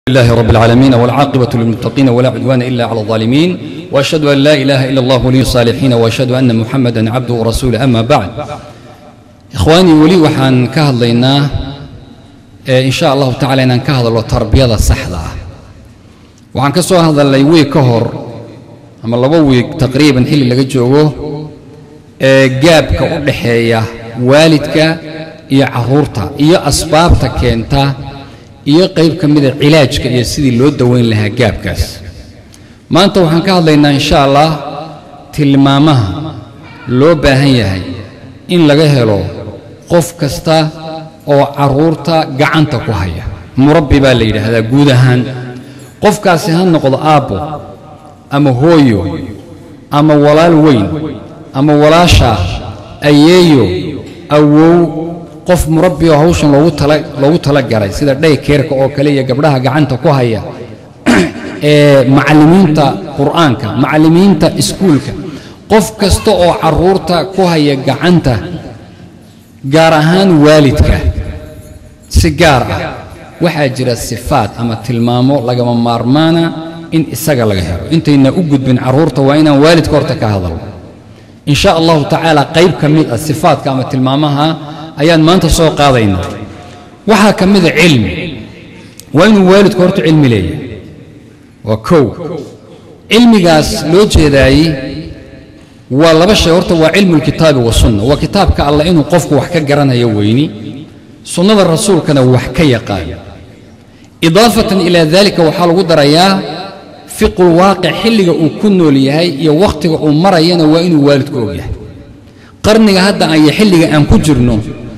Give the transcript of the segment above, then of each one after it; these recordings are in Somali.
لله رب العالمين والعاقبة للمتقين ولا عدوان إلا على الظالمين وأشهد أن لا إله إلا الله ولي الصالحين وأشهد أن محمدا عبده ورسوله أما بعد إخواني ولي وحان كهضلينا إن شاء الله تعالى إن كهضل تربية الصحة وحان كسو هذا اللي وي كهر أما لبوي تقريبا حلي لغا جوغو جابك ودحية والدك iyo caruurta iyo asbaabta keenta iyo qayb ka mida cilaajka iyo sidii loo daweyn lahaa gaabkaas maanta waxaan ka hadlaynaa insha allah tilmaamaha loo baahan yahay in laga helo qof kasta oo caruurta gacanta ku haya murabbi baa la yidhaahdaa guud ahaan qofkaasi ha noqdo aabbo ama hooyo ama walaal weyn ama walaasha ayeeyo awow qof murabbi oo hawshan loogu tala loogu talagalay sida dhaykeerka oo kale iyo gabdhaha gacanta ku haya ee macallimiinta qur'aanka macallimiinta iskuulka qof kasta oo carruurta ku haya gacanta gaar ahaan waalidka si gaar ah waxaa jira sifaad ama tilmaamo lagama maarmaana in isaga laga helo intayna u gudbin carruurta waa inaan waalidka horta ka hadalno in sha allahu tacaala qayb ka mid ah sifaadka ama tilmaamaha ayaan maanta soo qaadaynaa waxaa ka mida cilmi waa inuu waalidku horta cilmi leeyahay waa kow cilmigaas loo jeedaayey waa laba shay horta waa cilmu lkitaabi wasunna waa kitaabka allah inuu qofku wax ka garanayo weyni sunnada rasuulkana wax ka yaqaano idaafatan ilaa daalika waxaa lagu darayaa fiqulwaaqic xilliga uu ku nool yahay iyo wakhtiga uu marayana waa inuu waalidku og yahay qarniga hadda iyo xilliga aan ku jirno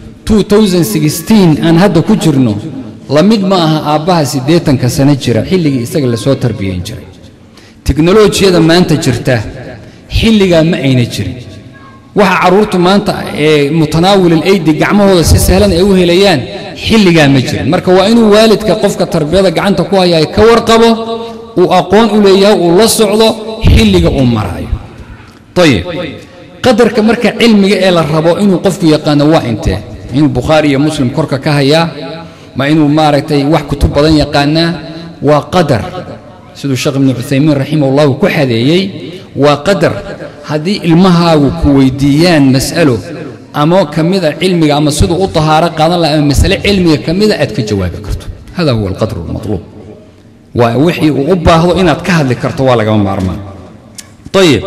aan hadda ku jirno la mid ma aha aabbaha siddeetanka sano jira xilligii isaga lasoo tarbiyayn jiray teknolojiyada maanta jirta xilligaa ma ayna jirin waxa carruurtu maanta ee mutanaawilil aydi gacmahooda si sahlan ay u helayaan xilligaa ma jirin marka waa inuu waalidka qofka tarbiyada gacanta ku haya ka warqabo uu aqoon u leeyahay uu la socdo xilliga uu maraayo ayib qadarka marka cilmiga ee la rabo inuu qofku yaqaano waa intee inuu bukhaari iyo muslim korka ka hayaa ma inuu maaragtay wax kutub badan yaqaanaa waa qadar siduu sheekh ibnu cuthaymiin raximahullahu ku xadeeyey waa qadar haddii ilmahaagu ku weydiiyaan mas'alo ama ka mida cilmiga ama siduu u tahaaro qaadan laha ama masale cilmiga ka mida aad ka jawaabi karto hada huwa alqadru almatluub waa wixii uu u baahdo inaad ka hadli karto waa lagama maarmaan ayib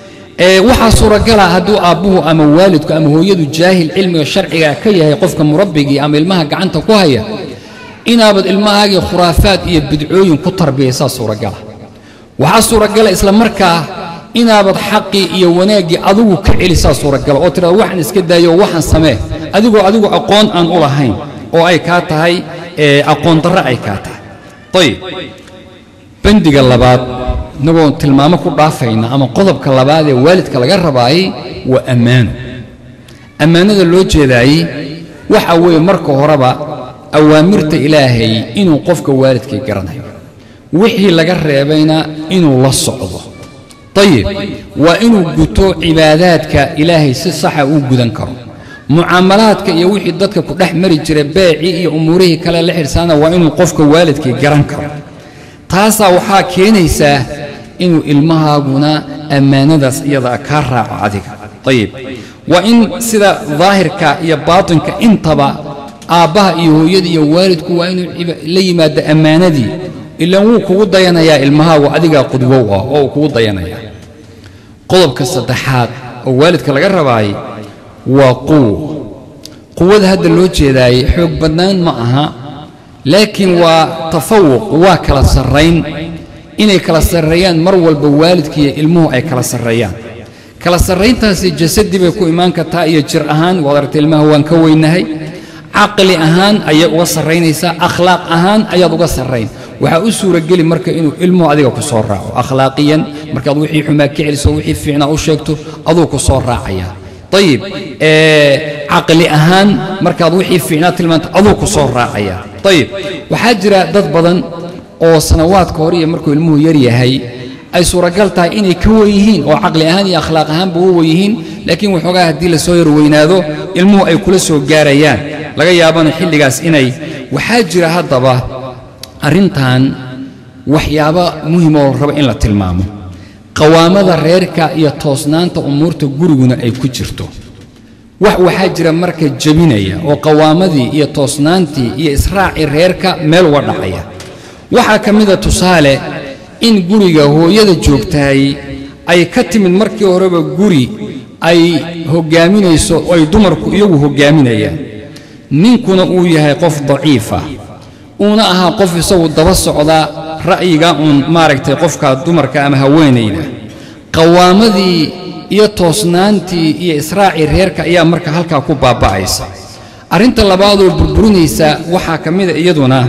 waxaa suuragala hadduu aabbuhu ama waalidku ama hooyadu jaahil cilmiga sharciga ka yahay qofka murabbigii ama ilmaha gacanta ku haya inaabad ilmahaagii khuraafaad iyo bidcooyin ku tarbiyaysaa suuragala waxaa suuragala isla markaa inaabad xaqii iyo wanaaggii adigu ka celisaa suuragala oo tidhahdo waxaan iska daayo oo waxaan samee adigoo adigu aqoon aan u lahayn oo ay kaa tahay aqoon darre ay kaa tahay ayib bandiga labaad inagoo tilmaamo ku dhaafayna ama qodobka labaad ee waalidka laga rabaayey waa ammaano ammaanada loo jeedaayey waxa weeye marka horeba awaamirta ilaahay inuu qofka waalidkii garanayo wixii laga reebayna inuu la socdo ayib waa inuu guto cibaadaadka ilaahay si saxa uu gudan karo mucaamalaadka iyo wixii dadka ku dhex mari jira beecii iyo umuurihii kale la xidhsaana waa inuu qofka waalidkii garan karo taasaa waxaa keenaysaa inuu ilmahaaguna ammaanadaas iyadaa kaa raaco adiga ayib waa in sida daahirka iyo baatinka intaba aabbaha iyo hooyada iyo waalidku waa inuu la yimaado ammaanadii ilaan wuu kugu dayanayaa ilmahaagu adigaa qudwow ah oo uu kugu dayanayaa qodobka saddexaad oo waalidka laga rabaayay waa quwo quwada hadda loo jeedaayey xoog badnaan ma aha laakiin waa tafawuq waa kala sarrayn inay kala sarreeyaan mar walba waalidkiiyo ilmuhu ay kala sarreeyaan kala sarrayntaasi jasadii bay ku imaan kartaa iyo jir ahaan waad aragtay ilmaha waan ka weynahay caqli ahaan ayay uga sarraynaysaa akhlaaq ahaan ayaad uga sarrayn waxaa u suurageli marka inuu ilmuhu adiga ku soo raaco akhlaaqiyan markaad wixii xumaa ka celiso wixii fiicnaa u sheegto aduu ku soo raacaya ayib caqli ahaan markaad wixii fiicnaa tilmaanta aduu ku soo raacaya ayib waxaa jira dad badan oo sanawaadka hore iyo markuu ilmuhu yar yahay ay suuragal tahay inay ka wen yihiin oo caqli ahaan iyo akhlaaq ahaanba u wen yihiin laakiin waxoogaa haddii lasoo yar weynaado ilmuhu ay kula soo gaarayaan laga yaabana xilligaas inay waxaa jira haddaba arrintan waxyaabo muhima oo la rabo in la tilmaamo qawaamada reerka iyo toosnaanta umuurta guriguna ay ku jirto wax waxaa jira marka jebinaya oo qawaamadii iyo toosnaantii iyo israacii reerka meel uga dhacaya waxaa ka mida tusaale in guriga hooyada joogtahay ay ka timid markii horeba guri ay hoggaaminayso oo ay dumarku iyagu hoggaaminayaan ninkuna uu yahay qof daciifa uuna ahaa qof isagu daba socda ra'yiga uun maaragtay qofka dumarka ama haweenayda qawaamadii iyo toosnaantii iyo israacii reerka ayaa marka halkaa ku baaba'aysa arrinta labaadoo burburinaysa waxaa ka mida iyaduna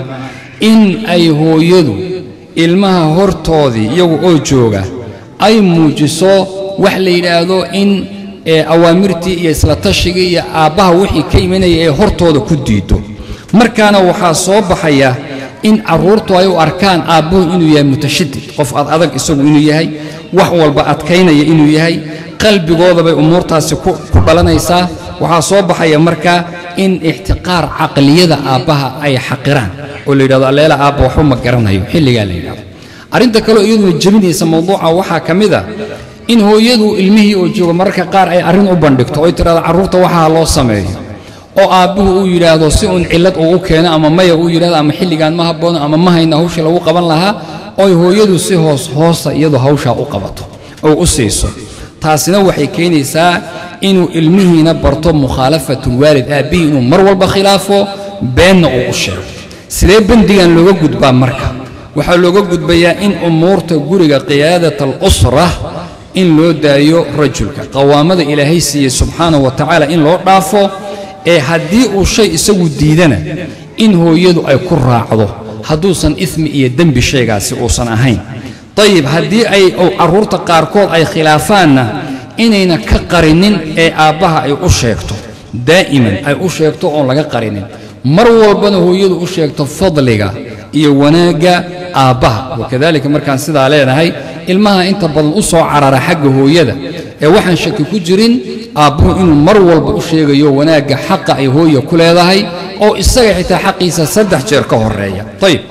in ay hooyadu ilmaha hortoodii iyagu oo jooga ay muujiso wax la yidhaahdo in awaamirtii iyo isla tashigii iyo aabbaha wixii ka imanaya ee hortooda ku diido markaana waxaa soo baxaya in carruurtu ay u arkaan aabbuhu inuu yahay mutashadid qof ad adag isagu inuu yahay wax walba adkaynaya inuu yahay qalbigooda bay umuurtaasi ku dhalanaysaa waxaa soo baxaya marka in ixtiqaar caqliyada aabbaha ay xaqiraan oo la yidhahdo alleela aabba waxba ma garanayo xilligaa la yidhahdo arrinta kaleo iyaduna jebinaysa mawduuca waxaa ka mid a in hooyadu ilmihii oo jooga mararka qaar ay arrin u bandhigto oy tidhahdo carruurta waxaa loo sameeyo oo aabbuhu uu yidhaahdo si uun cillad uu u keeno ama maya uu yidhahdo ama xilligaan ma habboono ama ma hayna hawshii lagu qaban lahaa oy hooyadu si hoos hoosa iyadu hawshaa u qabato oo u siiso taasina waxay keenaysaa inuu ilmihiina barto mukhaalafatulwaalid aabbihii inuu mar walba khilaafo beenna uu u sheego sidee bandigan looga gudbaa marka waxaa looga gudbayaa in umuurta guriga qiyaadat alusra in loo daayo rajulka qawaamada ilaahay siiyey subxaanahu wa tacaala in loo dhaafo ee haddii uu shay isagu diidana in hooyadu ay ku raacdo hadduusan ismi iyo dembi shaygaasi uusan ahayn dayib haddii ay carruurta qaarkood ay khilaafaanna inayna ka qarinin ee aabbaha ay u sheegto daa'iman ay u sheegto oon laga qarinin mar walbana hooyadu u sheegto fadliga iyo wanaagga aabbaha wakadalika markaan sidaa leenahay ilmaha inta badan u soo carara xagga hooyada ee waxaan shaki ku jirin aabbuhu inuu mar walba u sheegayo wanaagga xaqa ay hooya ku leedahay oo isaga xitaa xaqiisa saddex jeer ka horeeya ayib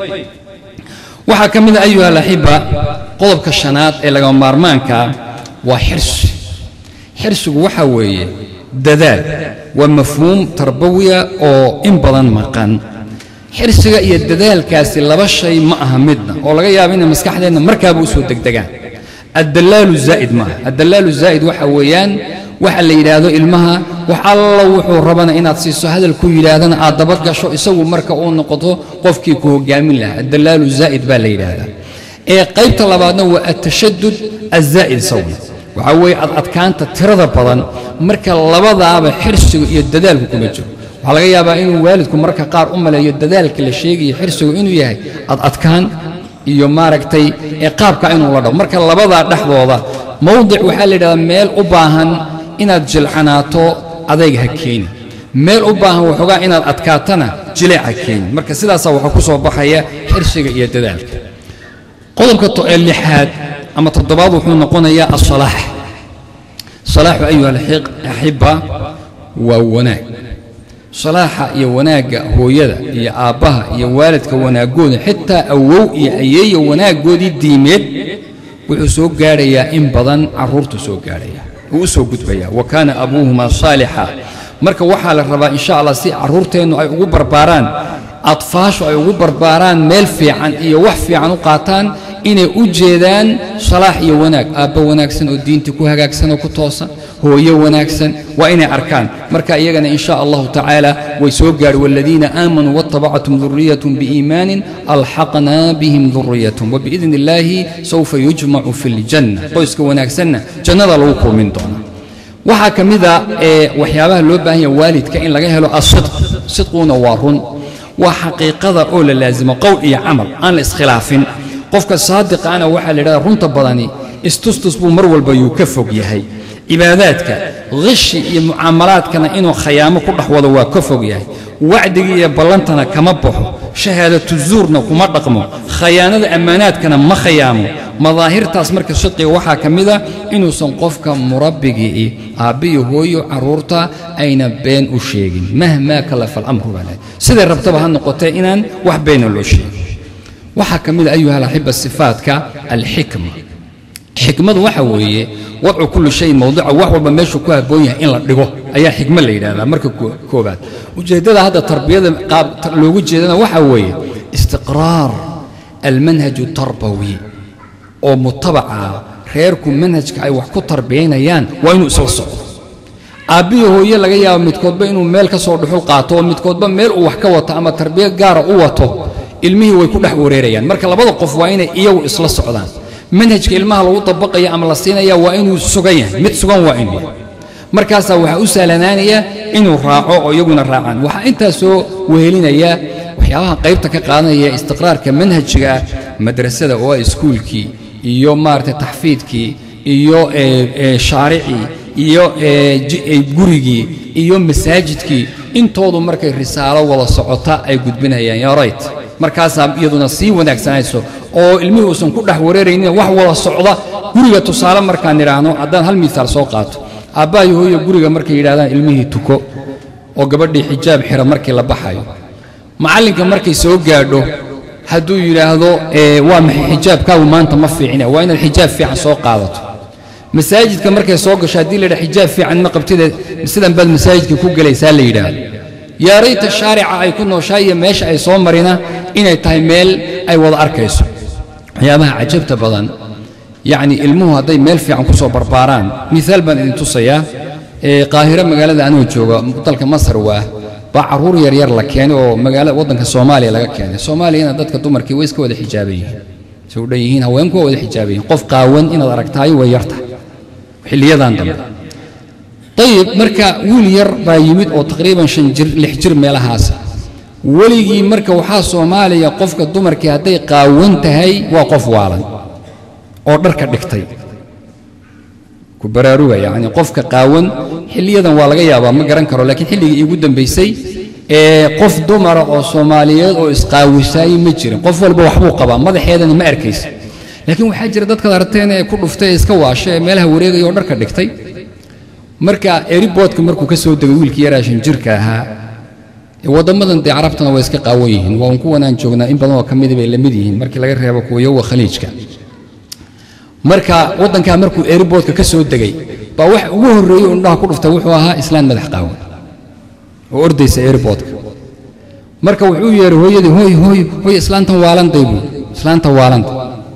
waxaa ka mid a ayuha alaxiba qodobka shanaad ee lagama maarmaankaa waa xirsi xirsigu waxaa weeye dadaal waa mafhuum tarbawiya oo in badan maqan xirsiga iyo dadaalkaasi laba shay ma aha midna oo laga yaaba inay maskaxdeenna markaaba u soo degdegaan addallaalu zaa'id maaha addallaalu zaa'id waxa weeyaan waxa la yidhaahdo ilmaha wax alla wuxuu rabana inaad siiso hadal ku yidhaahdana aad dabad gasho isagu marka uu noqoto qofkii ku hoggaamin lahaa addallaalu zaa'id baa la yidhaahdaa ee qaybta labaadna waa atashadud azaa'id sawna waxaa weeye ad adkaanta tirada badan marka labadaaba xirsigu iyo dadaalku kuma jiro waxaa laga yaabaa inuu waalidku marka qaar u maleeyo dadaalka la sheegayo xirsigu inuu yahay ad adkaan iyo maaragtay ee qaabka inuu la dhaho marka labadaa dhexdooda mowdic waxaa la yidhahdaa meel u baahan inaad jilcanaato adayg ha keeni meel u baahan waxoogaa inaad adkaatana jileec ha keeni marka sidaasaa waxaa ku soo baxaya xirsiga iyo dadaalka qodobka lixaad ama toddobaad wuxuu noqonayaa asalaax salaaxu ayuha alaxiba waa wanaag salaaxa iyo wanaagga hooyada iyo aabbaha iyo waalidka wanaaggooda xitaa awow iyo ayeeya wanaaggoodii diimeed wuxuu soo gaadhayaa in badan carruurtu soo gaadhaya wuu u soo gudbayaa wa kaana abuuhumaa saalixa marka waxaa la rabaa insha allah si carruurteennu ay ugu barbaaraan adfaashu ay ugu barbaaraan meel fiican iyo wax fiican u qaataan inay u jeedaan salaax iyo wanaag aabba wanaagsan oo diinta ku hagaagsan oo ku toosan hooyo wanaagsan waa inay arkaan marka iyagana in sha allahu tacaala way soo gaadhi waaladiina aamanuu waatabacatum duriyatun biiimaanin alxaqnaa bihim duriyatahum wabiidni illaahi sawfa yujmacu fi ljanna qoyska wanaagsanna jannada lagu kulmin doonaa waxaa ka mid a ee waxyaabaha loo baahan yaha waalidka in laga helo asidq sidquuna waa run waa xaqiiqada oo la laasimo qowl iyo camal aan la iskhilaafin qofka saadiqaana waxaa la yidhahda runta badani istustus buu mar walba yuu ka fog yahay cibaadaadka khishi iyo mucaamalaadkana inuu khayaamo ku dhex wado waa ka fog yahay wacdiga iyo ballantana kama baxo shahaadatu zuurna kuma dhaqmo khayaanada ammaanaadkana ma khayaamo madaahirtaas marka sidqiga waxaa ka mid a inuusan qofka murabbigii aabbiyo hooyo carruurta ayna been u sheegin mahmaa kalafa alamru baa lahay siday rabtaba ha noqotee inaan wax beena loo sheegin waxaa ka mid a ayuha alaxiba sifaadka alxikma xikmadu waxa weeye wadcu kulli shayin mowdica wax walba meeshuu ku habboon yahay in la dhigo ayaa xikmo la yidhahdaa marka koobaad ujeeddada hadda tarbiyada qaab loogu jeedana waxa weeye istiqraar almanhaju tarbawi oo mutabaca reerku manhajka ay wax ku tarbiyaynayaan waa inuu isla socdo aabbihi hooye laga yaabo midkoodba inuu meel ka soo dhuxul qaato oo midkoodba meel uu wax ka wato ama tarbiyad gaara u wato ilmihii way ku dhex wareerayaan marka labada qof waa inay iyagu isla socdaan manhajka ilmaha lagu dabaqaya ama la siinaya waa inuu sugan yahay mid sugan waa inuu yahay markaasaa waxaa u sahlanaanaya inuu raaco oo iyaguna raacaan waxaa intaa soo wehelinaya waxyaabaha qaybta ka qaadanaya istiqraarka manhajiga madrasada oo ah iskuulkii iyo maaragtay taxfiidkii iyo shaaricii iyo gurigii iyo masaajidkii intoodu markay risaalo wada socota ay gudbinayaan yaa rayt markaasaa iyaduna sii wanaagsanayso oo ilmihii uusan ku dhex wareeraynin wax wada socda guriga tusaale markaan idhaahno haddaan hal miisaal soo qaato aabbahayo hooyo guriga markay yidhahdaan ilmihii tuko oo gabadhii xijaab xira markii la baxayo macallinka markay soo gaadho hadduu yidhaahdo waa maxay xijaabkaagu maanta ma fiicine waa inaad xijaab fiican soo qaadato masaajidka markay soo gasho haddii la yidhaha xijaab fiican ma qabtide sidan baad masaajidka ku gelaysaa la yidhaahdo yaa rayta shaarica ay ku nooshaa iyo meesha ay soo marina inay tahay meel ay wada arkayso waxyaabaha cajabta badan yacni ilmuhu hadday meel fiican ku soo barbaaraan miaal baan idin tusayaa qaahiro magaalada anuu jooga dalka masar waa baa carruur yaryar la keenay oo magaalada waddanka soomaaliya laga keenay soomaaliyana dadka dumarkii way iska wada xijaaban yihiin say u dhan yihiin haweenku waa wada xijaaban yihiin qof qaawan inaad aragtaayo way yartahay xilliyadan dambe ayib marka wiil yar baa yimid oo taqriiban shan jir lix jir meelahaas weligii marka waxaa soomaaliya qofka dumarkii hadday qaawan tahay waa qof waalan oo dharka dhigtay ku baraaruga yacni qofka qaawan xilliyadan waa laga yaabaa ma garan karo laakiin xilligii iigu dambaysay ee qof dumara oo soomaaliyeed oo isqaawisaayey ma jirin qof walba waxbuu qabaa madaxeedana ma arkaysa laakiin waxaa jira dadkaad aragteen ee ku dhuftay ee iska waasha ee meelaha wareegaya oo dharka dhigtay marka eriboodka markuu ka soo degay wiilkii yaraashan jirka ahaa waddammadan dee carabtana way iska qaawan yihiin waa un kuwanaan joognaa in badan oo ka mida bay la mid yihiin markii laga reebo kuwa yowa khaliijka marka waddankaa markuu eriboodka ka soo degay baa wax ugu horreeyey oo indhaha ku dhuftay wuxuu ahaa islaan madax qaawan oo ordaysa eriboodka marka wuxuu yeehay hooyadii hooy hooy hooy islaantan waalanday buu islaanta waalanta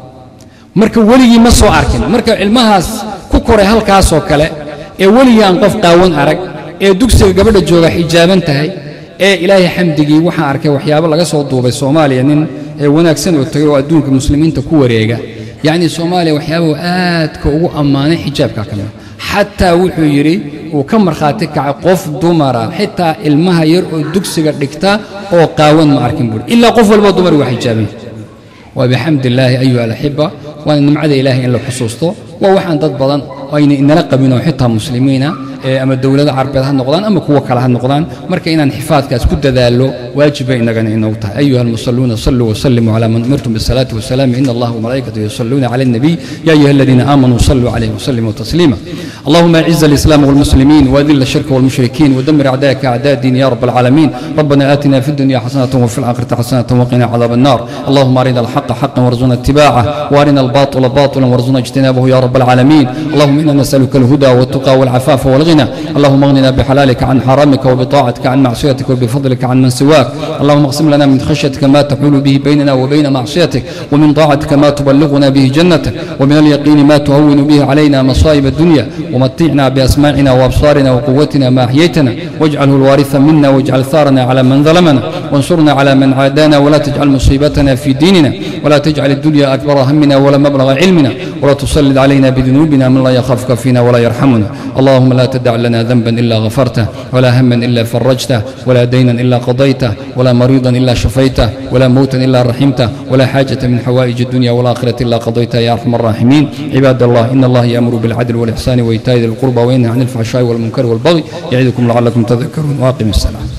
marka weligii ma soo arkin marka ilmahaas ku koray halkaasoo kale ee weligii aan qof qaawan arag ee dugsiga gabadha jooga xijaaban tahay ee ilaahay xamdigii waxaan arkay waxyaabo laga soo duubay soomaaliya nin ee wanaagsan oo tagay oo adduunka muslimiinta ku wareega yacni soomaaliya waxyaabuu aadka ugu ammaanay xijaabka ka mida xataa wuxuu yidhi uu ka markhaati kacay qof dumara xitaa ilmaha yar oo dugsiga dhigta oo qaawan ma arkin buuri ilaa qof walba dumar waa xijaaban waa bixamdi illaahi ayuha alaxiba waana nimcada ilaahay in la xusuusto waa waxaan dad badan ayna inala qabin oo xitaa muslimiina ama dowlado carbeed ha noqdaan ama kuwa kale ha noqdaan marka inaan xifaadkaas ku dadaallo waajiba inagana inoogu tahay ayuha almusalluuna saluu wasallimuu calaa man umirtum bisalaati wasalaami ina allaha wamalaa'ikatahu yusalluuna cala الnabiy ya ayuha aladiina aamanuu saluu calayhi wasallimuu tasliima اللهم اعز الاسلام والمسلمين واذل الشرك والمشركين ودمر اعداءك اعداء الدين يا رب العالمين ربنا اتنا في الدنيا حسنه وفي الاخره حسنه وقنا عذاب النار اللهم ارنا الحق حقا وارزقنا اتباعه وارنا الباطل باطلا وارزقنا اجتنابه يا رب العالمين اللهم انا نسالك الهدى والتقى والعفاف والغنى اللهم اغننا بحلالك عن حرامك وبطاعتك عن معصيتك وبفضلك عن من سواك اللهم اقسم لنا من خشيتك ما تحول به بيننا وبين معصيتك ومن طاعتك ما تبلغنا به جنتك ومن اليقين ما تهون به علينا مصائب الدنيا ومتعنا بأسماعنا وأبصارنا وقوتنا ما أحييتنا واجعله الوارث منا واجعل ثارنا على من ظلمنا وانصرنا على من عادانا ولا تجعل مصيبتنا في ديننا ولا تجعل الدنيا أكبر همنا ولا مبلغ علمنا ولا تسلط علينا بذنوبنا من لا يخافك فينا ولا يرحمنا اللهم لا تدع لنا ذنبا إلا غفرته ولا هما إلا فرجته ولا دينا إلا قضيته ولا مريضا إلا شفيته ولا موتا إلا رحمته ولا حاجة من حوائج الدنيا والآخرة إلا قضيتها يا أرحم الراحمين عباد الله إن الله يأمر بالعدل والإحسان وإيتاء ذي القربى وينهى عن الفحشاء والمنكر والبغي يعظكم لعلكم تذكرون واقم السلام